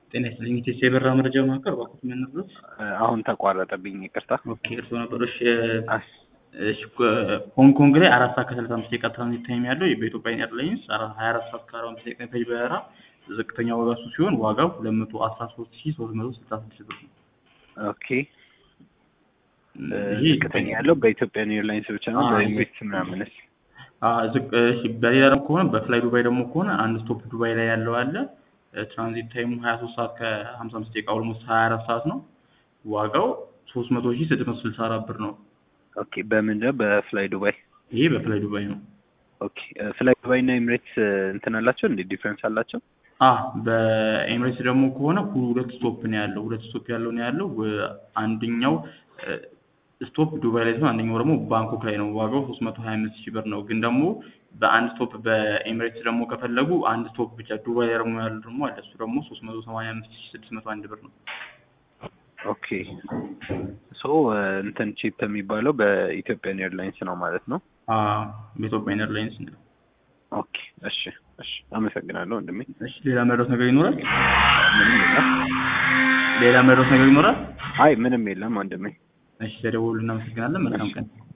ጤና ይስጥልኝ ኢቴስ የበራ መረጃ ማዕከል እባክዎት ምን ነበር? አሁን ተቋረጠብኝ፣ ይቅርታ። ኦኬ እርስዎ ነበሩ። እሺ አስ- እሺ ሆንግ ኮንግ ላይ አራት ሰዓት ከሰላሳ አምስት ደቂቃ ትራንዚት ታይም ያለው በኢትዮጵያ ኤርላይንስ ሀያ አራት ሰዓት ከአርባ አምስት ደቂቃ የሚፈጅ በረራ ዝቅተኛ ዋጋ እሱ ሲሆን ዋጋው ሁለት መቶ አስራ ሶስት ሺ ሶስት መቶ ስልሳ ስድስት ብር ነው። ኦኬ ይህ ዝቅተኛ ያለው በኢትዮጵያን ኤርላይንስ ብቻ ነው። አዎ። በኤምሬትስ ምናምንስ? አዎ፣ ዝቅ እሺ በሌላ ደግሞ ከሆነ በፍላይ ዱባይ ደግሞ ከሆነ አንድ ስቶፕ ዱባይ ላይ ያለው አለ። ትራንዚት ታይሙ ሀያ ሶስት ሰዓት ከሀምሳ አምስት ደቂቃ ኦልሞስት ሀያ አራት ሰዓት ነው። ዋጋው ሶስት መቶ ሺ ስድስት መቶ ስልሳ አራት ብር ነው። ኦኬ በምንድን ነው? በፍላይ ዱባይ። ይሄ በፍላይ ዱባይ ነው። ኦኬ ፍላይ ዱባይ እና ኤምሬትስ እንትን አላቸው እንዴ? ዲፍረንስ አላቸው? አ በኤምሬትስ ደግሞ ከሆነ ሁለት ስቶፕ ነው ያለው። ሁለት ስቶፕ ያለው ነው ያለው። ወ- አንደኛው ስቶፕ ዱባይ ላይ ሲሆን አንደኛው ደግሞ ባንኮክ ላይ ነው። ዋጋው ሶስት መቶ ሀያ አምስት ሺህ ብር ነው። ግን ደግሞ በአንድ ስቶፕ በኤምሬትስ ደግሞ ከፈለጉ አንድ ስቶፕ ብቻ ዱባይ ላይ ደግሞ ያለው ደግሞ አለ። እሱ ደግሞ ሶስት መቶ ሰማንያ አምስት ሺህ ስድስት መቶ አንድ ብር ነው። ኦኬ ሶ እንትን ቺፕ የሚባለው በኢትዮጵያን ኤርላይንስ ነው ማለት ነው። አ በኢትዮጵያ ኤርላይንስ ነው። ኦኬ እሺ፣ እሺ አመሰግናለሁ ወንድሜ። እሺ ሌላ መድረስ ነገር ይኖራል? ምንም የለም። ሌላ መድረስ ነገር ይኖራል? አይ ምንም የለም ወንድሜ። እሺ ተደውሉ። እናመሰግናለን። መልካም ቀን።